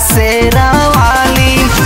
शेरा वाली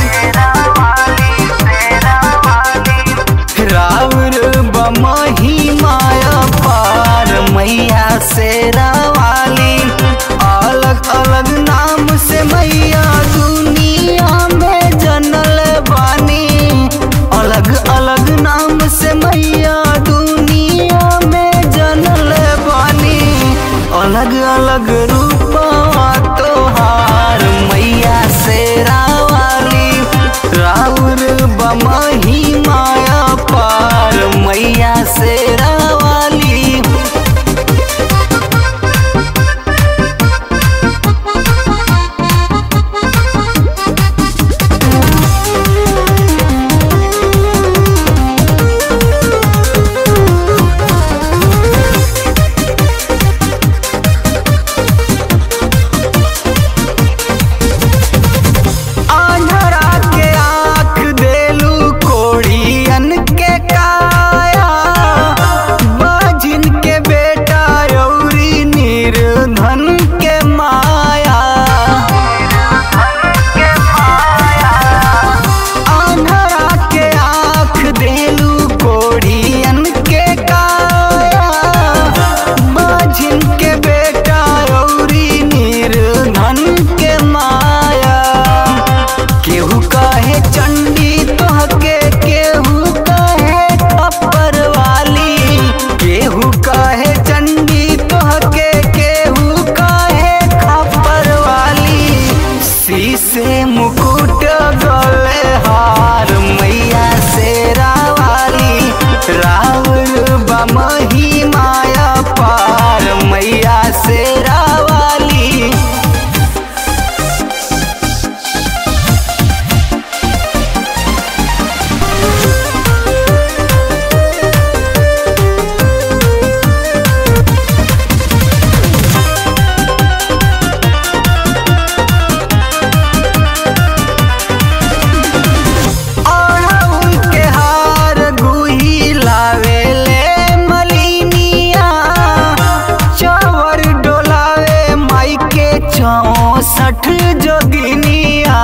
राउर बमही माया पार मैया शेरा वाली अलग अलग नाम से मैया दुनिया में जनल बानी अलग अलग नाम से मैया दुनिया में जनल बानी अलग अलग रूपवा तोहार मैया शेरा वाली राउर बमही माया पार मैया शेरा वाली आंधरा के आँख देलू कोड़ियन के काया बाजिन के बेटा रौरी निर्धन के माया आंधरा के आँख देलू कोड़ियन के काया बाजिन के बेटा रौरी निर्धन के माया केहू कहे चंडी तोहके केहू कहे खप्पर वाली केहू कहे चंडी तोहके केहू कहे खप्पर वाली शीशे मुकुट गले हार मैया शेरा वाली राउर बमही माया पार मैया शेरा वाली अड़हुल के हार गुही लावेले मलिनिया चावर डोलावे माई के चौसठ जोगिनिया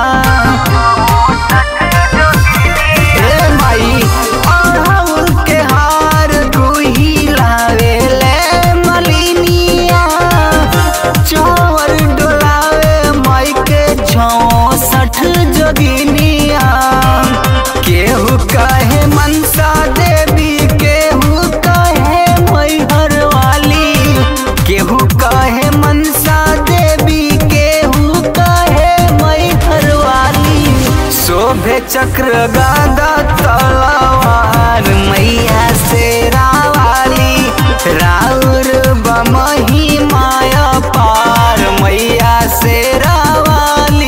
ए माई अड़हुल के हार गुही लावेले मलिनिया चावर डोलावे माई के चौसठ जोगिनिया केहू कहे मनसा देवी केहू कहे मैहर वाली केहू कहे मनसा देवी केहू कहे मैहर वाली शोभे चक्र गादा तलवार मैया शेरा वाली राउर बमही माया पार मैया शेरा वाली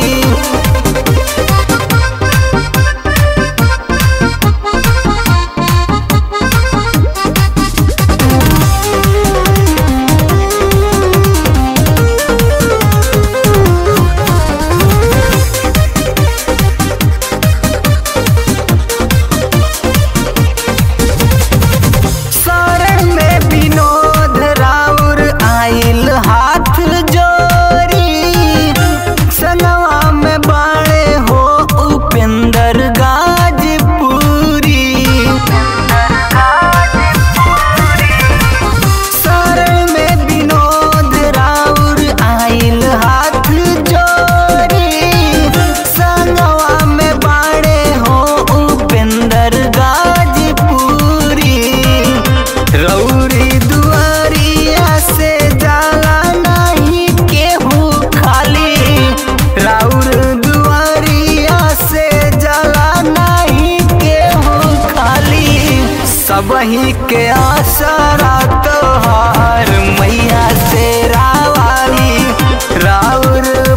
शरण में विनोद राउर आइल हाथ जोरी सनवा में बाणे हो उपेंद्र गाजपुरी शरण में विनोद राउर आइल हाथ जोरी सनवा में बाणे हो उपेंद्र गाजपुरी रौरी दुआरिया से जाला नहीं केहू खाली राउर दुआरिया से जाला नहीं केहू खाली सबही के आसरा तोहार मैया शेरा वाली राउर